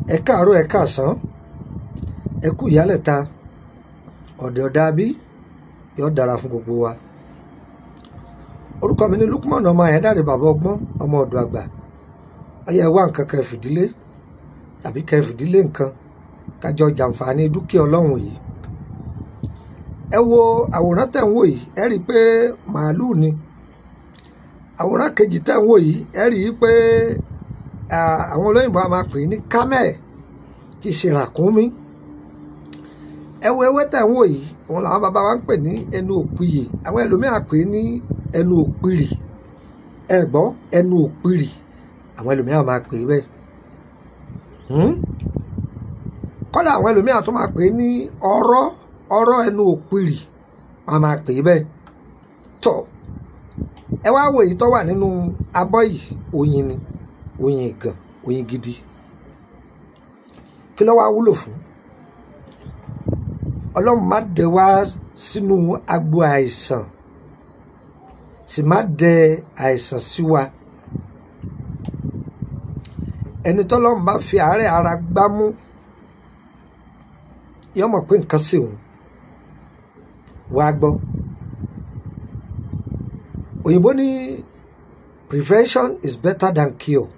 ẹ káàárọ̀ ẹ káàsán ẹ kú ìyálẹ̀ta ọ̀dẹ̀ ọ̀dà bí yóò dára fún gbogbo wa orúkọ mi ní Lukman ọmọ Ayédáre bàbá ọgbọ́n ọmọ ọ̀dọ̀ àgbà ọyẹ wá nǹkan kan fìdílé tàbí kẹ́ fìdílé nǹkan kájọ jàǹfààní dúkìá ọlọ́run yìí ẹ wo àwòrán tẹ̀ ń wò yìí ẹ rí i pé màálù ni àwòrán kejì tẹ̀ ń wò yìí ẹ rí i pé àwọn olóyìnbó a máa pè ní camel ti ṣe ràkúnmí ẹ wo ewé tẹ̀ ń wò yìí òun làwọn bàbá wa ń pè ní ẹnu òpìyè àwọn ẹlòmíràn pè ní ẹnu òpìrì ẹ gbọ́ ẹnu òpìrì àwọn ẹlòmíràn máa pè é bẹ́ẹ̀ kọ́dà àwọn ẹlòmíràn tó máa pè é ní ọ̀rọ̀ ọ̀rọ̀ ẹnu òpìrì wọn máa pè é bẹ́ẹ̀ tọ́ ẹ wá wo èyí tó wà nínú abọ́ yìí oyin ni oyin gan oyin gidi kí ló wá wúlò fún ọlọ́run má dẹ wá sínú agbo àìsàn sì má dẹ àìsàn sí wa ẹni tọ́lọ́run bá fi àárẹ̀ ara gbámú yọ mọ̀ pé nǹkan sì òun wá gbọ́ òyìnbó ní prevention is better than cure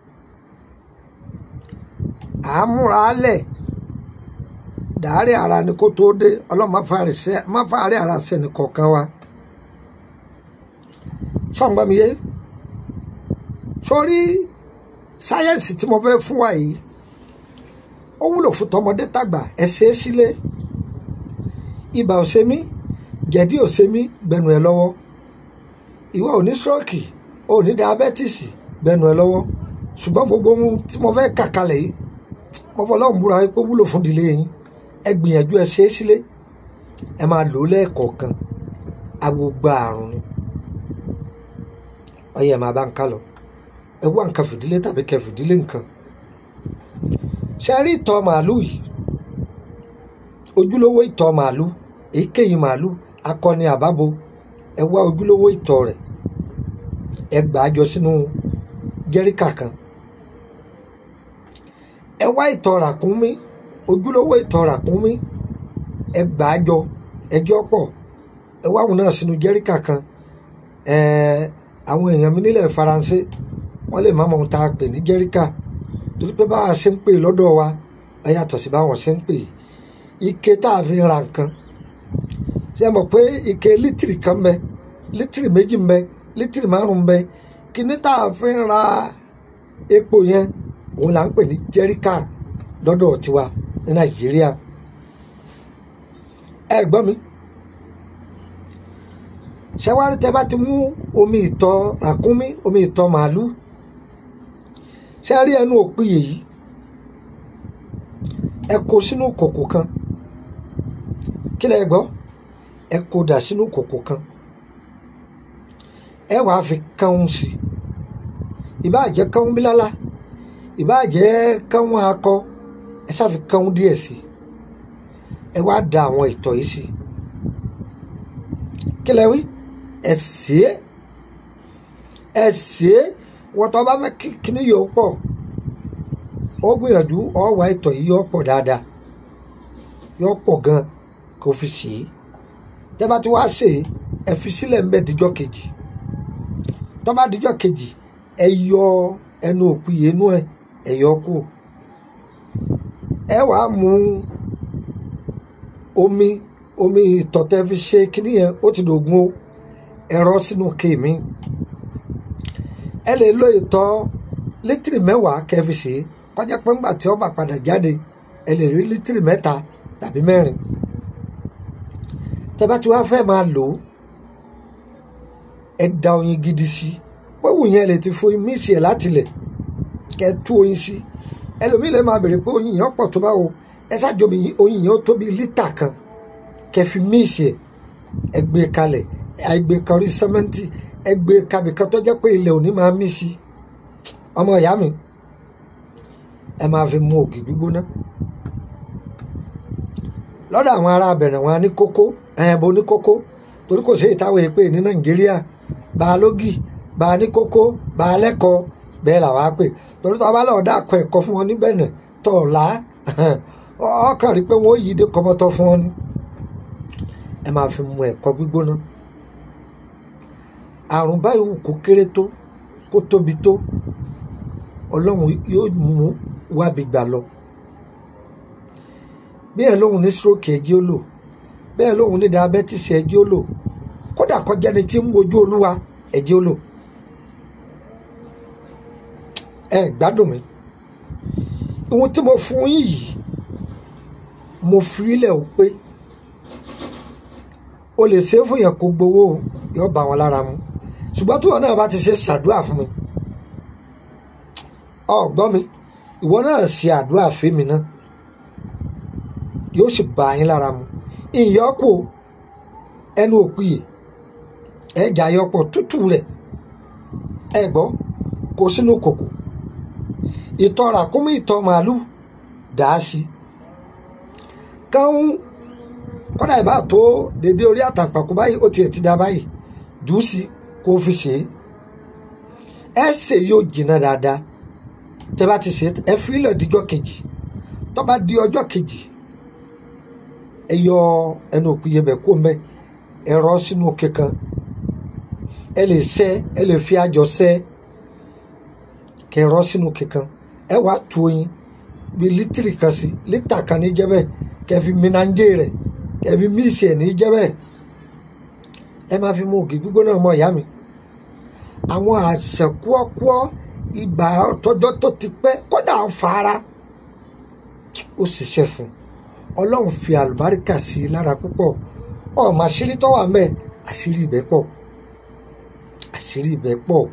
àámúralẹ̀ dàárẹ̀ ara ni kó tó dé ọlọ́run má fàárẹ̀ ara sẹ́ni kọ̀ọ̀kan wa ṣọ́ngbọ́n mi yé sórí sáyẹ́ǹsì tí mo fẹ́ fún wa yìí ó wúlò fún tọmọdé tàgbà ẹ ṣe é sílé ibà ò ṣe mí jẹ̀dí ò ṣe mí gbẹnu ẹ lọ́wọ́ ìwọ ò ní stroke ò ní diabẹ́tìsì gbẹnu ẹ lọ́wọ́ ṣùgbọ́n gbogbo ohun tí mo fẹ́ kà kalẹ̀ yìí mo fọ́ lọ́hùn búra pé wúlò fún ìdílé yín ẹ gbìyànjú ẹ ṣe é sílé ẹ máa lò ó lẹ́ẹ̀kọ̀ọ̀kan agbogbo àrùn ni ọyẹ máa bá ń ká lọ ẹ wá nǹkan fìdílé tàbí kẹ fìdílé nǹkan ṣe rí ìtọ̀ màálù yìí ojúlówó ìtọ̀ màálù èyíkéyìí màálù akọni àbábo ẹ wá ojúlówó ìtọ̀ rẹ̀ ẹ gbà á jọ sínú jẹ́ríkà kan ẹ wá ìtọ̀ ràkúnmí ojúlówó ìtọ̀ ràkúnmí ẹ gbà á jọ ẹjọ́ pọ̀ ẹ wá àwọn náà sínú jẹ́ríkà kan ẹ àwọn èèyàn mi nílẹ̀ faransé wọ́n lè má mọ ohun tá a pè ní jẹ́ríkà torí pé báwa ṣe ń pè lọ́dọ̀ wa ẹ yàtọ̀ sí báwọn ṣe ń pè ike tá a fi ra nǹkan ṣe mọ̀ pé ike lítìrì kan bẹ lítìrì méjì ń bẹ lítìrì márùn ń bẹ kíní tá a fi ra epo yẹn òun là ń pè ní jẹ́ríkà lọ́dọ̀ tiwa ní nàìjíríà ẹ gbọ́ mi ṣẹ́wárí tẹ́ bá ti mú omi ìtọ̀ ràkúnmí omi ìtọ̀ màálù ṣe rí ẹnu òpìyè yìí ẹ kó sínú kòkò kan kí lẹ gbọ́ ẹ kó dà sínú kòkò kan ẹ wàá fi kánun sí ìbáà jẹ́ kánun bílálá ìbáà jẹ́ kánun akọ ẹ ṣáà fi kánun díẹ̀ sí ẹ wàá da àwọn ìtọ̀ yìí sí kí lẹ wí ẹ sè é ẹ sè é wọ́n tó bá fẹ́ kíní yóò pọ̀ ó gbìyànjú ọ̀wá ìtọ̀ yìí yóò pọ̀ dáadáa yóò pọ̀ gan kó fi sè é tẹ́ bá ti wá sè é ẹ fi sílẹ̀ ń bẹ́ díjọ́ kejì tó bá díjọ́ kejì ẹ yọ ẹnu òpìyè inú ẹ ẹ yọ kú ẹ wàá mú omi omi ìtọ̀ tẹ́ fi ṣe kíní yẹn ó ti dògún o ẹ̀rọ sínú kéèmí ẹ lè lo ìtọ̀ lítìrì mẹ́wàá kẹfì sí kọjá pé ńgbà tí ó bá padà jáde ẹ lè rí lítìrì mẹ́ta tàbí mẹ́rin tẹ́ bá ti wá fẹ́ máa lò ó ẹ da oyin gidi sí wẹ́wù yẹn lè ti fo míìsì ẹ̀ látilẹ̀ kẹ́ ẹ tú oyin sí ẹlòmíì lè máa bèrè pé oyin yẹn pọ̀ tó bá wo ẹ ṣáàjọ oyin yẹn ó tó bí lítà kan kẹ́ fi míìsì ẹ̀ ẹ gbé kalẹ̀ ẹ gbé kan rí sẹ́mẹ́ǹtì ẹgbẹ́ kabìkan tó jẹ́ pé ilẹ̀ òní máa mí sí ọmọ ìyá mi ẹ máa fi mu ògì gbígbóná lọ́dọ̀ àwọn ará abẹ̀rẹ̀ wọn ní kókó ẹ̀ẹ́bọ ní kókó torí kò sí ìtawọ̀ èpè ní nàìjíríà bá a lógì bá a ní kókó bá a lẹ́kọ̀ọ́ bẹ́ẹ̀ làwọn á pè torí tó a bá lọ́ọ́ dá akọ ẹ̀kọ́ fún wọn níbẹ̀ náà tọ̀ọ̀lá ọkàn rí pé wọ́n yí dé kọ́mọ́tọ́ fún ọ ni ẹ máa fi mu ẹ̀kọ́ gbígbóná àrùn báyìí wù kó kéré tó kó tóbi tó ọlọ́run yóò mú wábi gbà lọ bí ẹ lóhun ní stroke ẹjí ó lò bẹ́ẹ̀ lóhun ní diabetes ẹjí ó lò kódà kọjá ni tí ń wojú olúwa ẹjí ó lò ẹ gbádùn mi ohun tí mo fún yín yìí mo fi ilẹ̀ ò pé o lè ṣe é fún yẹn kó gbowó yóò bá wọn lára mu ṣùgbọ́n tí wọn náà bá ti ṣe ṣàdúrà fún mi ọgbọ́n mi ìwọ náà ṣe àdúrà fèmí náà yóò sì bá yín lára mu ìyọ́pò ẹnu òpìyè ẹja yọpọ̀ tútù rẹ̀ ẹ gbọ́ kó sínú kòkò ìtọ̀ ràkúnmí ìtọ̀ màálù dà á sí káwọn kọ́dà ìbá tó dédé orí àtàǹpàkò báyìí ó tiẹ̀ ti da báyìí jù ú sí kó fi ṣe é ẹ ṣe yóò jìnnà dáadáa tẹ bá ti ṣe ẹ fi ilẹ̀ díjọ́ kejì tó bá di ọjọ́ kejì ẹ yọ ẹnu òkú yẹbẹ kó mẹ ẹ rọ sínú òkè kan ẹ lè ṣẹ ẹ lè fi àjọ ṣẹ kẹ rọ sínú òkè kan ẹ wàá tu oyin bí lítìrì kan sí lítà kan ní jẹ́ bẹ́ẹ̀ kẹ fi minanje rẹ kẹ fi míìsì ẹ ní jẹ́ bẹ́ẹ̀ ẹ máa fi mú ògì gbígbóná ọmọ ìyá mi àwọn àṣẹ kúọ́kúọ́ ibà tọjọ́ tó ti pẹ́ kódà ń fara ó ṣiṣẹ́ fún ọlọ́run fi àlùbáríkà sí i lára púpọ̀ ọmọ àṣírí tó wà mẹ́ àṣírí ibẹ̀ pọ̀ àṣírí ibẹ̀ pọ̀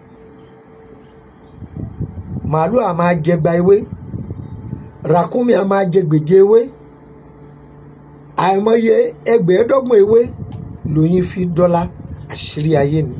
màálù a máa jẹ gba ewé ràkúnmí a máa jẹ gbèjé ewé àìmọye ẹgbẹ̀ẹ́dọ́gbọ̀n ewé lóyún fi dọ́là àṣírí ayé ni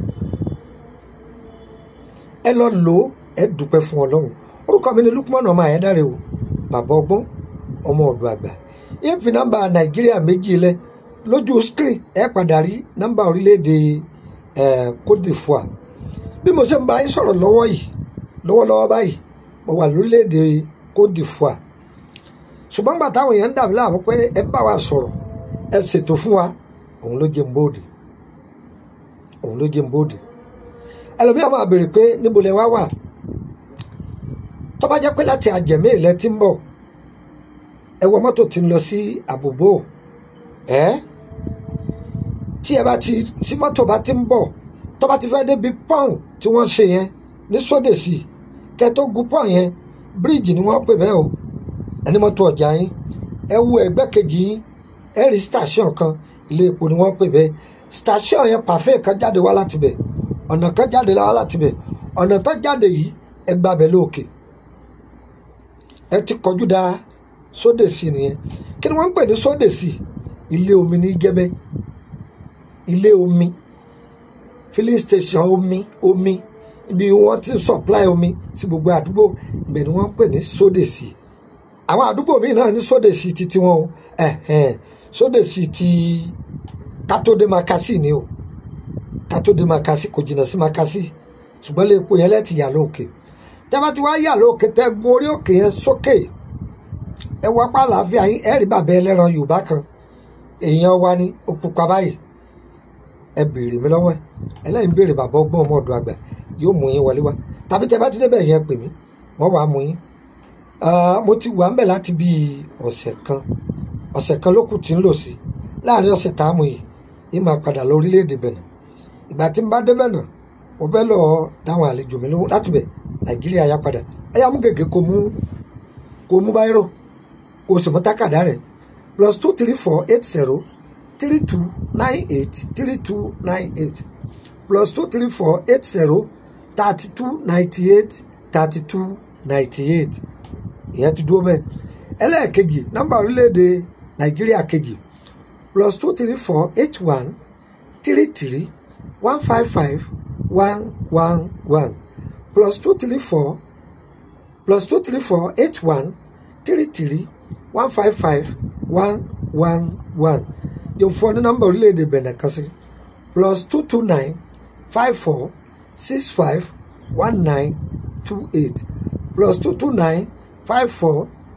ẹ lọ lò ó ẹ dúpẹ́ fún ọlọ́run orúkọ mi ni Lukman ọmọ Ayédáre o bàbá ọgbọ́n ọmọ ọ̀dọ̀ àgbà yẹn fi nọ́mbà nàìjíríà méjì lẹ lójú screen ẹ padà rí nọ́mbà orílẹ̀-èdè Côte d'Ivoire bí mo ṣe ń bá yín sọ̀rọ̀ lọ́wọ́ yìí lọ́wọ́lọ́wọ́ báyìí mo wà lórílẹ̀-èdè Côte d'Ivoire ṣùgbọ́n gbà táwọn èèyàn ń dàbí láàmú pé ẹ bá wa sọ̀rọ̀ ẹ ṣètò fún wa òun ló jẹ́ ń bóde òun ló jẹ́ ń bóde ẹlòmíà máa béèrè pé níbo lẹ wá wà tó bá jẹ́ pé láti àjẹmí ilẹ̀ tí ń bọ̀ ẹ wọ mọ́tò tí ń lọ sí àbòbò ẹ tí ẹ bá ti tí mọ́tò bá ti ń bọ̀ tó bá ti fẹ́ débi pọ́ùn tí wọ́n ṣe yẹn ní sódèsì kẹ tó gun pọ́ùn yẹn bíríìjì ni wọ́n pè bẹ́ẹ̀ o ẹni mọ́tò ọjà yín ẹ wo ẹgbẹ́ kejì yín ẹ rí station kan ilé epo ni wọ́n pè bẹ́ẹ̀ station yẹn pàfẹ́ kan jáde wá láti bẹ̀ ọ̀nà kan jáde wá láti bẹ̀ ọ̀nà tó jáde yìí ẹ gbàbẹ̀ lóòkè ẹ ti kọjú da sódèsì nìyẹn kí ni wọ́n ń pè ní sódèsì ilé omi ní jẹ́bẹ́ ilé omi filling station omi omi ibi wọ́n ti supply omi sí gbogbo àdúgbò ibẹ̀ ni wọ́n ń pè ní sódèsì àwọn àdúgbò míì náà ní sódèsì ti tiwọn o ẹ̀hẹ̀n sódèsì ti kátó-dé makasi ni o kátó-dé makasi kò jìnnà sí makasi ṣùgbọ́n lè po yẹn lẹ́tì yà lóòkè tẹ́ bá ti wá yà lóòkè tẹ́ gun orí òkè yẹn sókè ẹ wọ apá àlàáfíà yín ẹ rí bàbá ẹlẹ́ran yorùbá kan èèyàn wa ni ó pupa báyìí ẹ béèrè mi lọ́wọ́ ẹ ẹlẹ́yìn béèrè bàbá ọgbọ́n ọmọ ọ̀dọ̀ àgbà yóò mú yín wọlé wá tàbí tẹ́ bá ti débẹ̀ yẹn pè mí wọ́n wàá mú yín mo ti wà ń bẹ̀ láti bíi ọ̀sẹ̀ kan ọ̀sẹ̀ kan ló kù tí ń lò sí láàrin ọ̀sẹ̀ tá a mú yìí yín máa padà lọ orílẹ̀-èdè bẹ̀nà ìgbà tí ń bá débẹ̀ náà mo fẹ́ lọ dáhùn àlejò mi lóhùn láti bẹ̀ nàìjíríà yá padà ẹ yá mú gègé kó mú kó mú báyìí kó o sì mú tákàdá rẹ̀ plus two three four eight zero three two nine eight three two nine eight plus two three four eight zero thirty two ninety eight thirty two ninety eight ìyẹn ti dúró bẹ́ẹ̀ ẹlẹ́ẹ̀kejì nọ́mbà orílẹ̀-èdè nàìjíríà kejì plus two three four eight one three three one five five one one one plus two three four plus two three four eight one three three one five five one one one yóò fún ọ ní nọ́mbà orílẹ̀-èdè Benin kan sí plus two two nine five four six five one nine two eight plus two two nine five four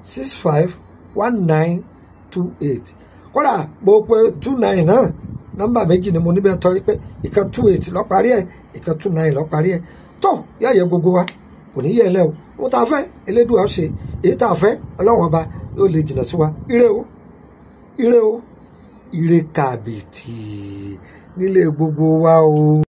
six five one nine two eight kódà mo pe two nine náà nọ́mbà méjì ni mo níbẹ̀ tọ́ pé ìkan two eight lọ parí ẹ̀ ìkan two nine lọ parí ẹ̀ tó yáyẹ gbogbo wa kò ní yẹ ẹ lẹ o mo ta fẹ́ elédùn àwọn ṣe èyí tá a fẹ́ ọlọ́wọ́n ọba yóò lè jìnnà sí wa ire o ire o ire kàbìtì nílé gbogbo wa o.